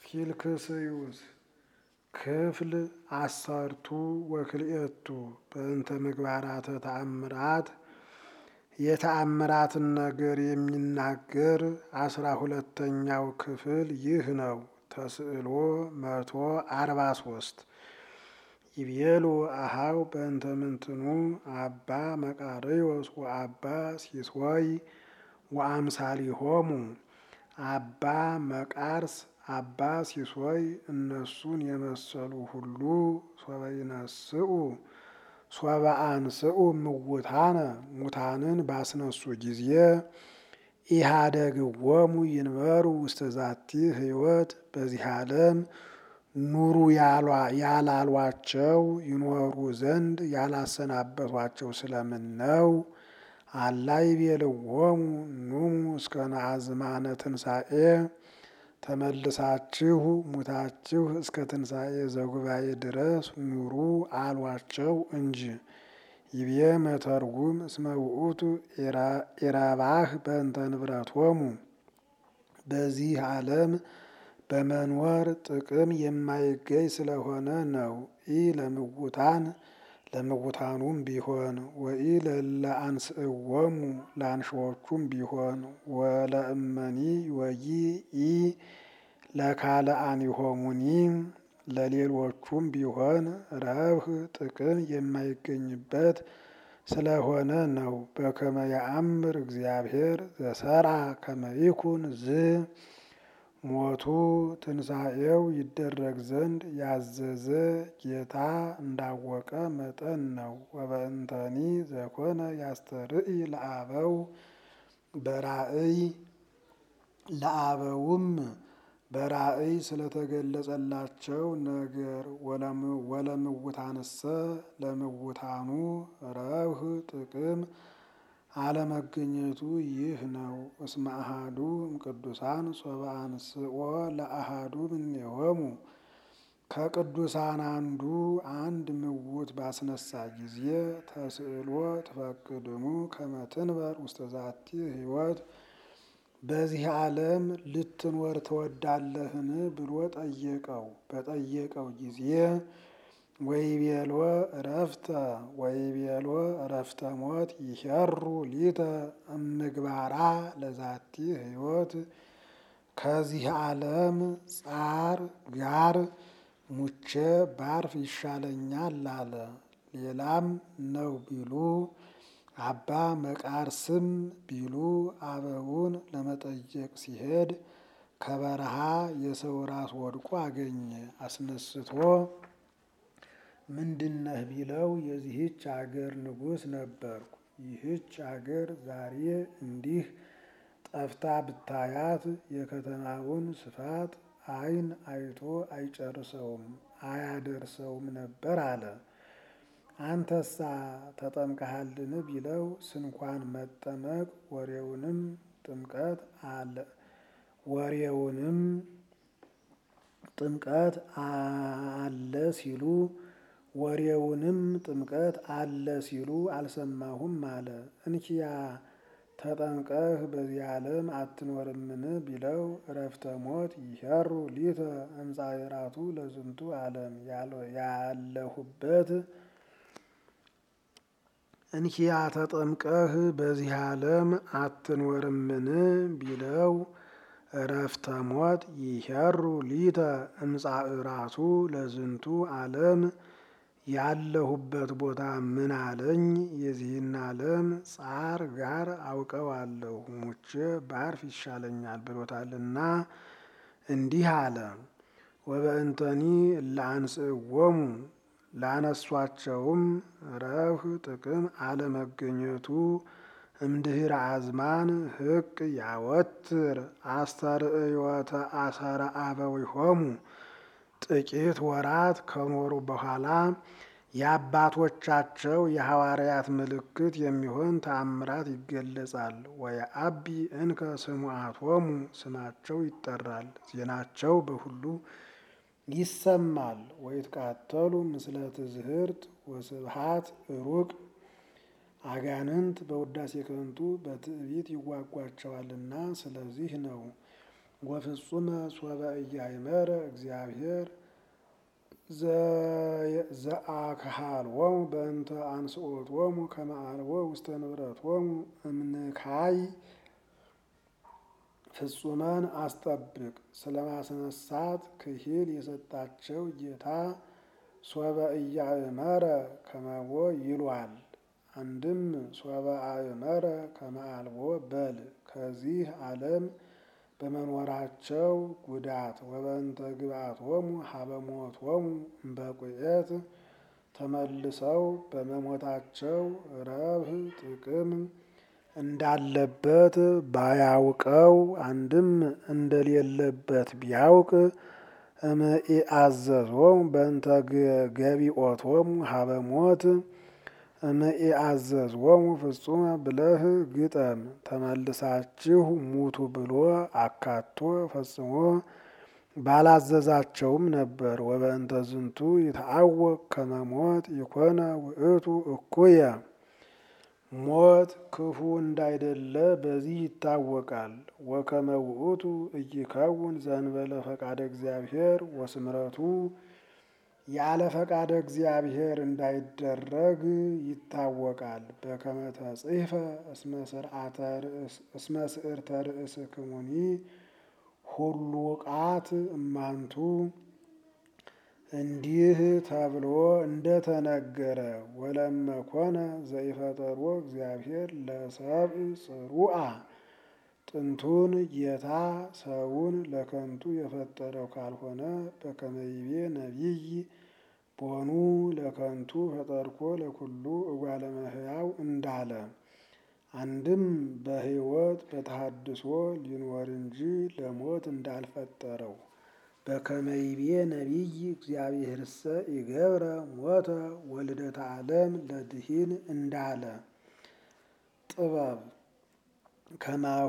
ፊልክስዩስ ክፍል አሰርቱ ወክልኤቱ በእንተ ምግባራተ ተአምራት የተአምራትን ነገር የሚናገር አስራ ሁለተኛው ክፍል ይህ ነው። ተስዕሎ መቶ አርባ ሶስት ይቤሉ አሃው በእንተ ምንትኑ አባ መቃርዮስ ወአባ ሲሶይ ወአምሳሊሆሙ አባ መቃርስ አባ ሲሶይ እነሱን የመሰሉ ሁሉ ሶበይነስኡ ሶበአንስኡ ምውታነ ሙታንን ባስነሱ ጊዜ ኢሃደግዎሙ ይንበሩ ውስተ ዛቲ ሕይወት በዚህ ዓለም ኑሩ ያላሏቸው ይኖሩ ዘንድ ያላሰናበቷቸው ስለምን ነው? አላ ይቤልዎሙ ኑሙ እስከ ነአዝማነ ትንሣኤ ተመልሳችሁ ሙታችሁ እስከ ትንሣኤ ዘጉባኤ ድረስ ኑሩ አሏቸው እንጂ። ይቤ መተርጉም እስመ ውእቱ ኢረባህ በእንተ ንብረቶሙ በዚህ ዓለም በመኖር ጥቅም የማይገኝ ስለሆነ ነው። ኢ ለምውታን ለምውታኑም ቢሆን ወኢ ለአንስእዎሙ ለአንሾዎቹም ቢሆን ወለእመኒ ወይ ኢ ለካልአኒሆሙኒ ለሌሎቹም ቢሆን ረብህ ጥቅም የማይገኝበት ስለሆነ ነው። በከመ ያአምር እግዚአብሔር ዘሰርአ ከመ ይኩን ዝ ሞቱ ትንሣኤው ይደረግ ዘንድ ያዘዘ ጌታ እንዳወቀ መጠን ነው። ወበእንተኒ ዘኮነ ያስተርኢ ለአበው በራእይ ለአበውም በራእይ ስለተገለጸላቸው ነገር ወለምውታንሰ ለምውታኑ ረብህ ጥቅም አለመገኘቱ ይህ ነው። እስመ አሃዱ እምቅዱሳን ሶበ አንስኦ ለአሃዱ እምኔሆሙ ከቅዱሳን አንዱ አንድ ምውት ባስነሳ ጊዜ ተስዕሎ ትፈቅድሙ ከመ ትንበር ውስተ ዛቲ ሕይወት በዚህ ዓለም ልትኖር ትወዳለህን ብሎ ጠየቀው። በጠየቀው ጊዜ ወይቤሎ እረፍተ ወይቤሎ እረፍተ ሞት ይሄሩ ሊተ እምግባራ ለዛቲ ሕይወት ከዚህ ዓለም ጻር ጋር ሙቼ ባርፍ ይሻለኛል አለ። ሌላም ነው ቢሉ አባ መቃርስም ቢሉ አበውን ለመጠየቅ ሲሄድ ከበረሃ የሰው ራስ ወድቆ አገኘ። አስነስቶ ምንድነህ ቢለው የዚህች አገር ንጉሥ ነበርኩ። ይህች አገር ዛሬ እንዲህ ጠፍታ ብታያት የከተማውን ስፋት ዓይን አይቶ አይጨርሰውም አያደርሰውም ነበር አለ። አንተሳ ተጠምቀሃልን ቢለው ስንኳን መጠመቅ ወሬውንም ጥምቀት አለ ወሬውንም ጥምቀት አለ ሲሉ ወሬውንም ጥምቀት አለ ሲሉ አልሰማሁም አለ። እንኪያ ተጠምቀህ በዚህ ዓለም አትኖርምን ቢለው እረፍተ ሞት ይሄሩ ሊተ እምጻእራቱ ለዝንቱ ዓለም ያለሁበት እንኪያ ተጠምቀህ በዚህ ዓለም አትኖርምን ቢለው እረፍተ ሞት ይሄሩ ሊተ እምጻእራቱ ለዝንቱ ዓለም ያለሁበት ቦታ ምን አለኝ? የዚህን ዓለም ጻር ጋር አውቀዋለሁ ሙቼ ባርፍ ይሻለኛል ብሎታልና እንዲህ አለ። ወበእንተኒ ለአንስእዎሙ ላነሷቸውም ረብህ ጥቅም አለመገኘቱ እምድህረ አዝማን ህቅ ያወትር አስተርእዮተ አሰረ አበዊሆሙ ጥቂት ወራት ከኖሩ በኋላ የአባቶቻቸው የሐዋርያት ምልክት የሚሆን ተአምራት ይገለጻል። ወየአቢ እንከ ስሙዓቶሙ ስማቸው ይጠራል፣ ዜናቸው በሁሉ ይሰማል። ወይትቃተሉ ምስለ ትዝህርት ወስብሃት ሩቅ አጋንንት በውዳሴ ከንቱ በትዕቢት ይዋጓቸዋልና ስለዚህ ነው። ወፍጹመ ሶበ ኢያእመረ እግዚአብሔር ዘአክሃልዎሙ በእንተ አንስኦቶሙ ከመ አልቦ ውስተ ንብረቶሙ እምንካይ ፍጹመን አስጠብቅ ስለ ማስነሳት ክሂል የሰጣቸው ጌታ ሶበ ኢያእመረ ከመቦ ይሏል። አንድም ሶበ አእመረ ከመ አልቦ በል ከዚህ ዓለም በመኖራቸው ጉዳት ወበእንተ ግብአቶሙ ሀበ ሞቶሙ እምበቁኤት ተመልሰው በመሞታቸው ረብህ ጥቅም እንዳለበት ባያውቀው አንድም እንደሌለበት ቢያውቅ እምኢአዘዞሙ በእንተ ገቢኦቶሙ ሀበ ሞት እምኢአዘዞሙ ፍጹመ ብለህ ግጠም። ተመልሳችሁ ሙቱ ብሎ አካቶ ፈጽሞ ባላዘዛቸውም ነበር። ወበእንተ ዝንቱ ይትዐወቅ ከመ ሞት ይኮነ ውእቱ እኩየ ሞት ክፉ እንዳይደለ በዚህ ይታወቃል። ወከመ ውእቱ ኢይከውን ዘእንበለ ፈቃደ እግዚአብሔር ወስምረቱ ያለ ፈቃደ እግዚአብሔር እንዳይደረግ ይታወቃል። በከመ ተጽሕፈ እስመ ስዕርተ ርእስክሙኒ ሁሉ ቃት እማንቱ እንዲህ ተብሎ እንደተነገረ ወለመ ኮነ ዘኢፈጠሮ እግዚአብሔር ለሰብእ ጽሩአ ጥንቱን ጌታ ሰውን ለከንቱ የፈጠረው ካልሆነ በከመ ይቤ ነቢይ ቦኑ ለከንቱ ፈጠርኮ ለኩሉ እጓለ እመሕያው እንዳለ አንድም በሕይወት በተሐድሶ ሊኖር እንጂ ለሞት እንዳልፈጠረው በከመ ይቤ ነቢይ እግዚአብሔርሰ ይገብረ ሞተ ወልደተ ዓለም ለድኂን እንዳለ ጥበብ ከማሁ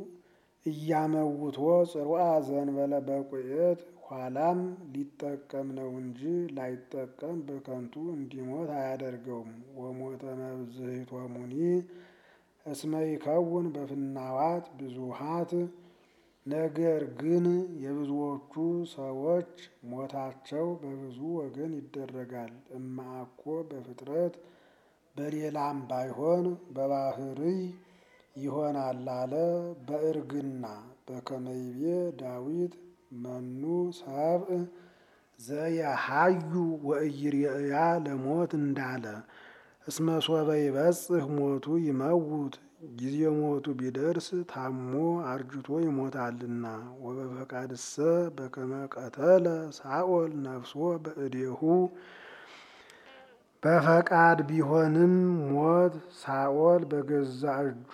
እያመውቶ ጽሩአ ዘእንበለ በቁኤት ኋላም ሊጠቀም ነው እንጂ ላይጠቀም በከንቱ እንዲሞት አያደርገውም። ወሞተ መብዝሕቶሙኒ እስመ ይከውን በፍናዋት ብዙሃት ነገር ግን የብዙዎቹ ሰዎች ሞታቸው በብዙ ወገን ይደረጋል። እማአኮ በፍጥረት በሌላም ባይሆን በባህርይ ይሆናል አለ በእርግና በከመ ይቤ ዳዊት መኑ ሰብእ ዘየሃዩ ወኢይሬእያ ለሞት እንዳለ እስመ ሶበ ይበጽሕ ሞቱ ይመውት ጊዜ ሞቱ ቢደርስ ታሞ አርጅቶ ይሞታልና። ወበፈቃድሰ በከመ ቀተለ ሳኦል ነፍሶ በእዴሁ በፈቃድ ቢሆንም ሞት ሳኦል በገዛ እጁ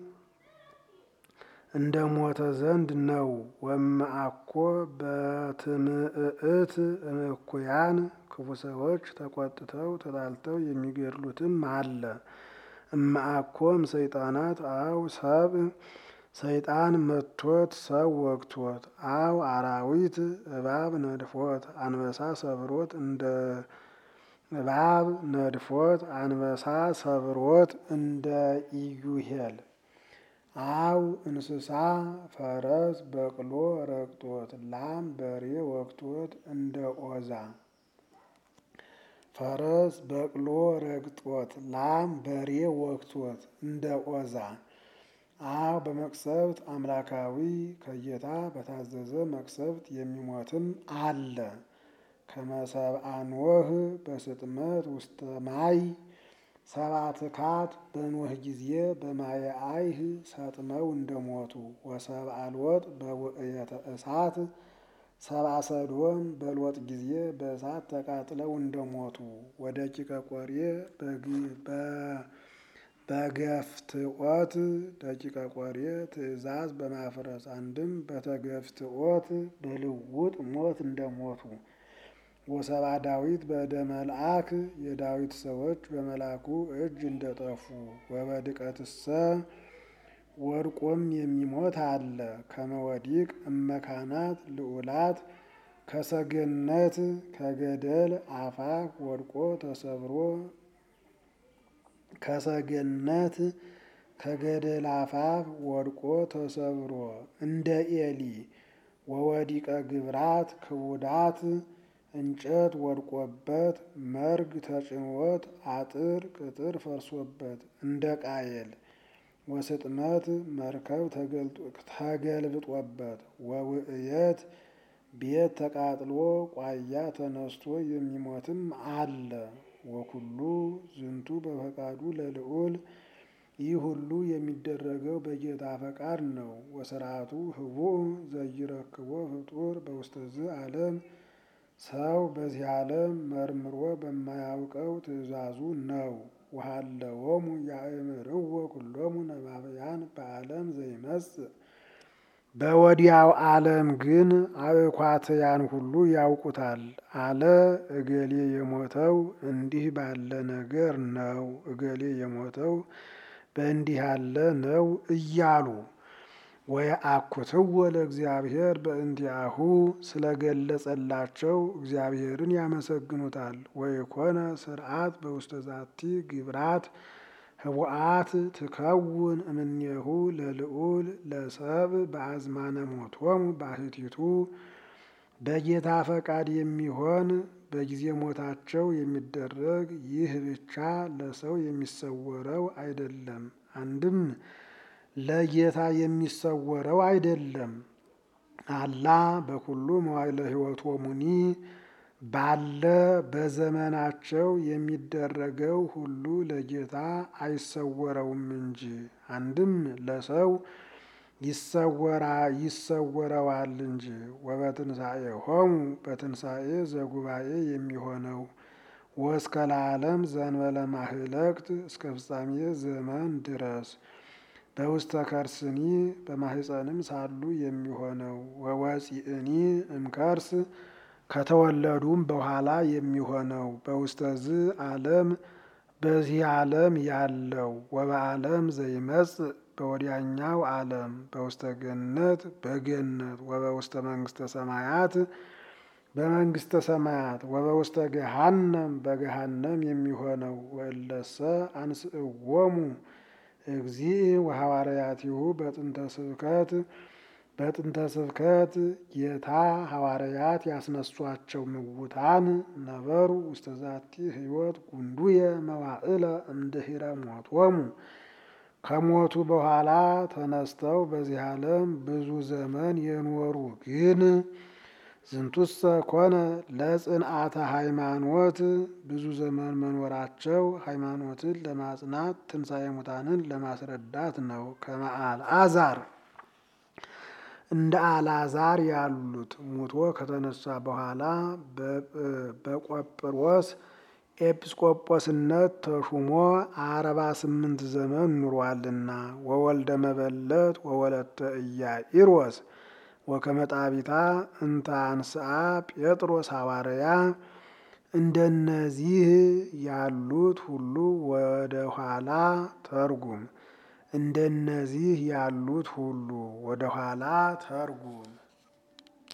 እንደ ሞተ ዘንድ ነው። ወመአኮ በትምእት እኩያን ክፉ ሰዎች ተቆጥተው ተጣልተው የሚገድሉትም አለ። እማአኮም ሰይጣናት አው ሰብ ሰይጣን መቶት ሰው ወግቶት አው አራዊት እባብ ነድፎት አንበሳ ሰብሮት እንደ እባብ ነድፎት አንበሳ ሰብሮት እንደ ኢዩሄል አው እንስሳ ፈረስ በቅሎ ረግጦት ላም በሬ ወግቶት እንደ ኦዛ ፈረስ በቅሎ ረግጦት ላም በሬ ወግቶት እንደ ኦዛ አው በመቅሰፍት አምላካዊ ከጌታ በታዘዘ መቅሰፍት የሚሞትም አለ። ከመሰብአ ኖህ በስጥመት ውስተ ማይ ሰብአ ትካት በኖህ ጊዜ በማየ አይህ ሰጥመው እንደሞቱ ወሰብአ ሎጥ በውእየተ እሳት ሰብአ ሰዶም በሎጥ ጊዜ በእሳት ተቃጥለው እንደሞቱ ወደቂቀ ቆሬ በገፍትኦት ደቂቀ ቆሬ ትእዛዝ በማፍረስ አንድም በተገፍትኦት በልውጥ ሞት እንደሞቱ ወሰብአ ዳዊት በእደ መልአክ የዳዊት ሰዎች በመልአኩ እጅ እንደጠፉ ወበድቀትሰ ወድቆም የሚሞት አለ። ከመወዲቅ እመካናት ልዑላት ከሰገነት ከገደል አፋፍ ወድቆ ተሰብሮ ከሰገነት ከገደል አፋፍ ወድቆ ተሰብሮ እንደ ኤሊ ወወዲቀ ግብራት ክቡዳት እንጨት ወድቆበት መርግ ተጭኖት አጥር ቅጥር ፈርሶበት እንደ ቃየል ወስጥመት መርከብ ተገልብጦበት ወውእየት ቤት ተቃጥሎ ቋያ ተነስቶ የሚሞትም አለ። ወኩሉ ዝንቱ በፈቃዱ ለልዑል ይህ ሁሉ የሚደረገው በጌታ ፈቃድ ነው። ወስርዓቱ ህቡዕ ዘይረክቦ ፍጡር በውስተዝ ዓለም ሰው በዚህ ዓለም መርምሮ በማያውቀው ትእዛዙ ነው። ወሀለዎሙ ያእምርዎ ኩሎሙ ነባብያን በዓለም ዘይመጽእ በወዲያው ዓለም ግን አእኳትያን ሁሉ ያውቁታል አለ። እገሌ የሞተው እንዲህ ባለ ነገር ነው፣ እገሌ የሞተው በእንዲህ ያለ ነው እያሉ ወየአኩትዎ ለእግዚአብሔር በእንቲአሁ ስለገለጸላቸው እግዚአብሔርን ያመሰግኑታል። ወይኮነ ስርዓት በውስተ ዛቲ ግብራት ህቡአት ትከውን እምኔሁ ለልዑል ለሰብ በአዝማነ ሞቶሙ ባሕቲቱ በጌታ ፈቃድ የሚሆን በጊዜ ሞታቸው የሚደረግ ይህ ብቻ ለሰው የሚሰወረው አይደለም። አንድም ለጌታ የሚሰወረው አይደለም። አላ በኩሉ መዋዕለ ሕይወቶሙኒ ባለ በዘመናቸው የሚደረገው ሁሉ ለጌታ አይሰወረውም እንጂ አንድም ለሰው ይሰወራ ይሰወረዋል እንጂ። ወበትንሣኤሆሙ በትንሣኤ ዘጉባኤ የሚሆነው ወእስከ ለዓለም ዘእንበለ ማህለቅት እስከ ፍጻሜ ዘመን ድረስ በውስተ ከርስኒ በማህፀንም ሳሉ የሚሆነው ወወፂእኒ እምከርስ ከተወለዱም በኋላ የሚሆነው በውስተዝ ዓለም በዚህ ዓለም ያለው ወበዓለም ዘይመጽእ በወዲያኛው ዓለም በውስተ ገነት በገነት ወበውስተ መንግስተ ሰማያት በመንግስተ ሰማያት ወበውስተ ገሃነም በገሃነም የሚሆነው ወእለሰ አንስእዎሙ እግዚእ ወሐዋርያቲሁ በጥንተ ስብከት በጥንተ ስብከት ጌታ ሐዋርያት ያስነሷቸው ምውታን ነበሩ ውስተ ዛቲ ሕይወት ጉንዱየ መዋዕለ እምድኅረ ሞቶሙ ከሞቱ በኋላ ተነስተው በዚህ ዓለም ብዙ ዘመን የኖሩ ግን ዝንቱሰ ኮነ ለጽንዓተ ሃይማኖት ብዙ ዘመን መኖራቸው ሃይማኖትን ለማጽናት ትንሣኤ ሙታንን ለማስረዳት ነው። ከመአልዓዛር እንደ አልዓዛር ያሉት ሙቶ ከተነሳ በኋላ በቆጵሮስ ኤጲስቆጶስነት ተሹሞ አርባ ስምንት ዘመን ኑሯልና ወወልደ መበለት ወወለተ ኢያኢሮስ ወከመጣቢታ እንተ አንስአ ጴጥሮስ ሐዋርያ እንደነዚህ ያሉት ሁሉ ወደ ኋላ ተርጉም እንደነዚህ ያሉት ሁሉ ወደ ኋላ ተርጉም